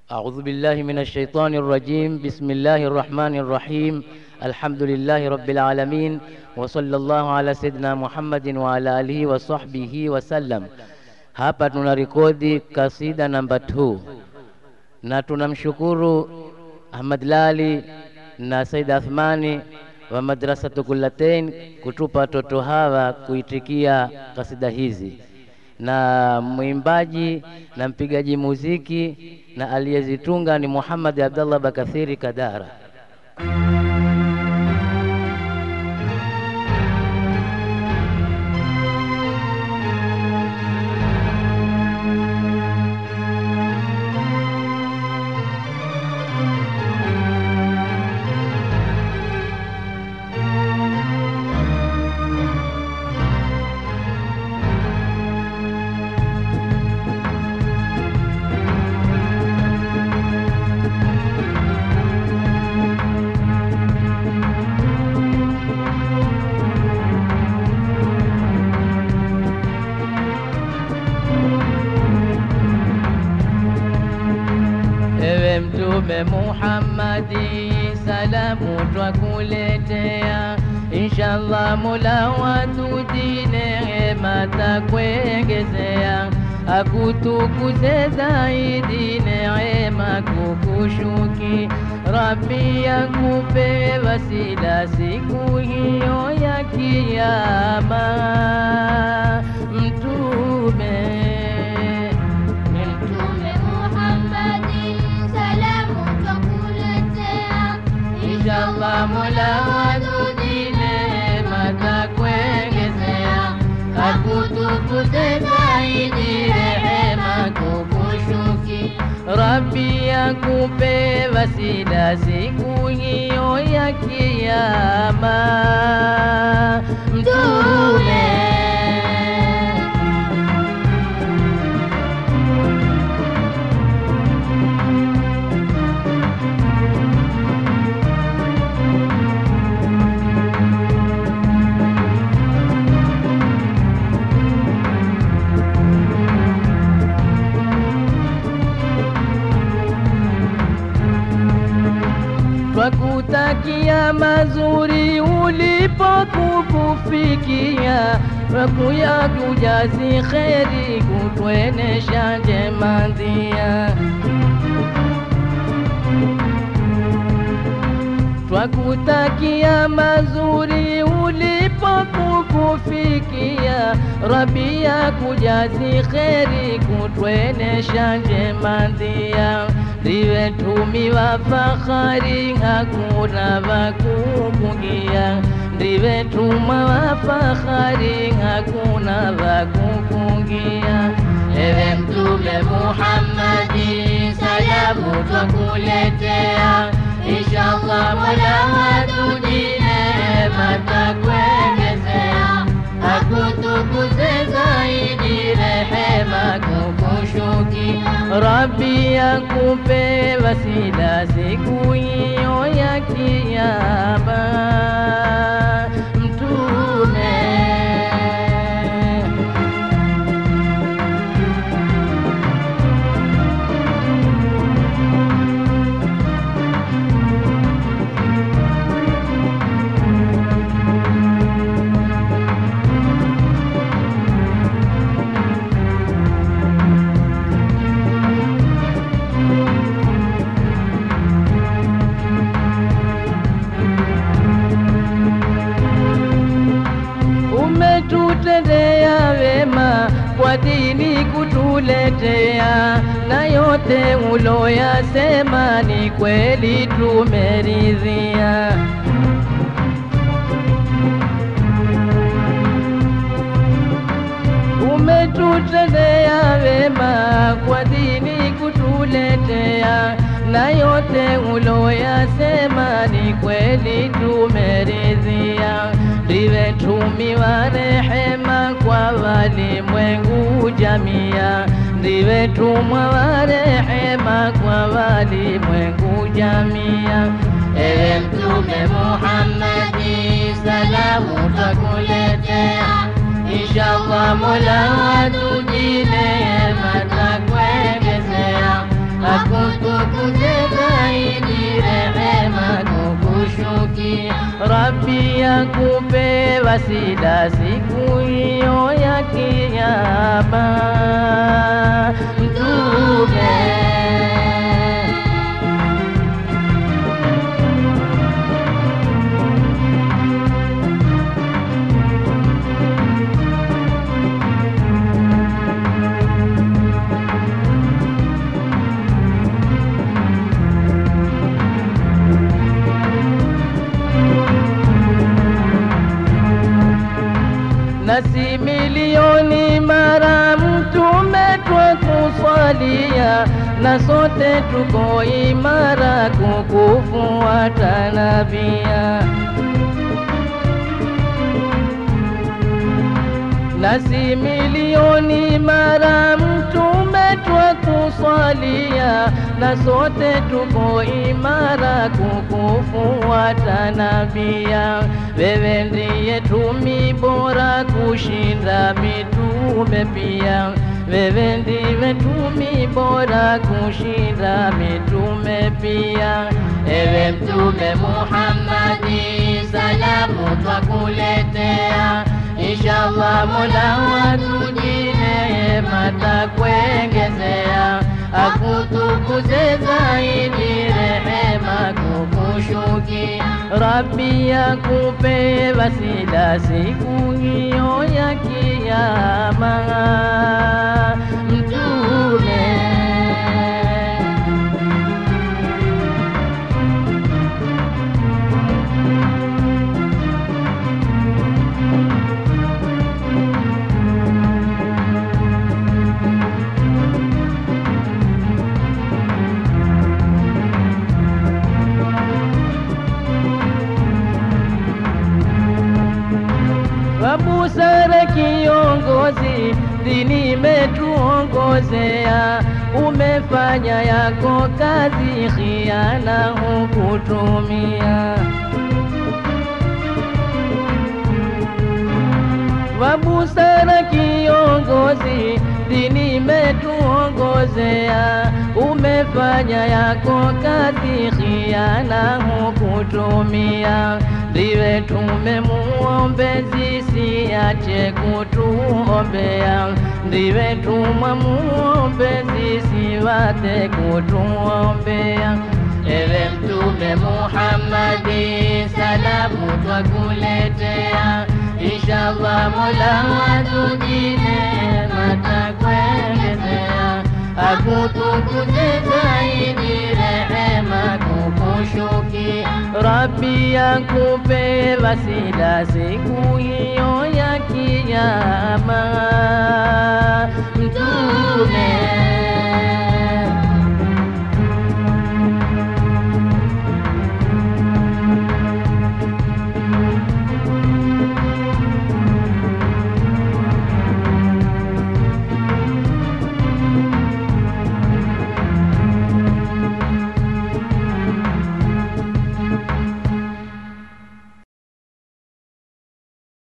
أعوذ بالله من الشيطان الرجيم بسم الله الرحمن الرحيم الحمد لله رب العالمين وصلى الله على سيدنا محمد وعلى آله وصحبه وسلم. Hapa tuna rekodi kasida namba 2 na tunamshukuru Ahmad Lali na Said Athmani wa Madrasatu Kullatain kutupa watoto hawa kuitikia kasida hizi, na mwimbaji na mpigaji muziki na aliyezitunga ni Muhammad Abdallah Bakathiri Kadara. Ewe Mtume Muhammadi, salamu twakuletea, inshallah Mola watudi neema takuongezea, akutukuze zaidi neema kukushuki, Rabbi akupe wasila siku hiyo ya Kiyama. Mtume Mtume Muhammadi, salamu twakuletea, Inshallah Mola wadudi neema takuongezea, akutukuze zaidi rehema kukushuki, Rabbi akupe wasila siku hiyo ya Kiyama. Mtume twakutakia mazuri ulipokukufikia, twakuya kujazi kheri kutwenesha njema ndia twakutakia mazuri ulipokukufikia, Rabbi akujazi kheri kutwenesha njema ndia, ndiwe tumi wa fahari, hakuna wakukungia, ndiwe tuma wa fahari, hakuna wakukungia. Ewe Mtume Muhammadi, salamu twakuletea Inshallah Mola watudi neema takuongezea, akutukuze zaidi rehema kukushuki, Rabbi akupe wasila siku hiyo ya Kiyama. Mtume umetutendea wema kwa dini kutuletea, na yote uloyasema ni kweli tumeridhia. Umetutendea wema kwa dini kutuletea, na yote uloyasema ni kweli tumeridhia. Ndiwe tumi wa rehema kwa walimwengu jamia, ndiwe tumwa wa rehema kwa walimwengu jamia. Ewe Mtume Muhammadi, salamu twakuletea Inshallah Mola watudi neema takuongezea, akutukuze Rabbi akupe wasila siku hiyo ya kiyama. Mtume nasi milioni mara mtume twakusalia, na sote tuko imara kukufuata nabia. nasi milioni mara mtume twakusalia, na sote tuko imara kukufuata nabia. Wewe ndiye tumi bora kushinda mitume pia, wewe ndiwe tumi bora kushinda mitume pia. Ewe Mtume Muhammadi, salamu twakuletea Inshallah Mola watujine matakuengezea, akutukuze zaidi rehema kukushukia. Rabbi akupe wasila siku hiyo ya kiyama. Mtume wa busara kiongozi, dini imetuongozea, umefanya yako kazi, khiana hukutumia. wa busara kiongozi, dini imetuongozea, umefanya yako kazi, khiana hukutumia. Ndiwe tumemuombezi, siache kutuombea. Ndiwe tumwa muombezi, siwate kutuombea. Ewe Mtume Muhammadi, salamu twakuletea. Inshallah Mola watujine matakuelezea, akutukuze zaidi rehema kukushukia. Rabbi akupe wasila siku hiyo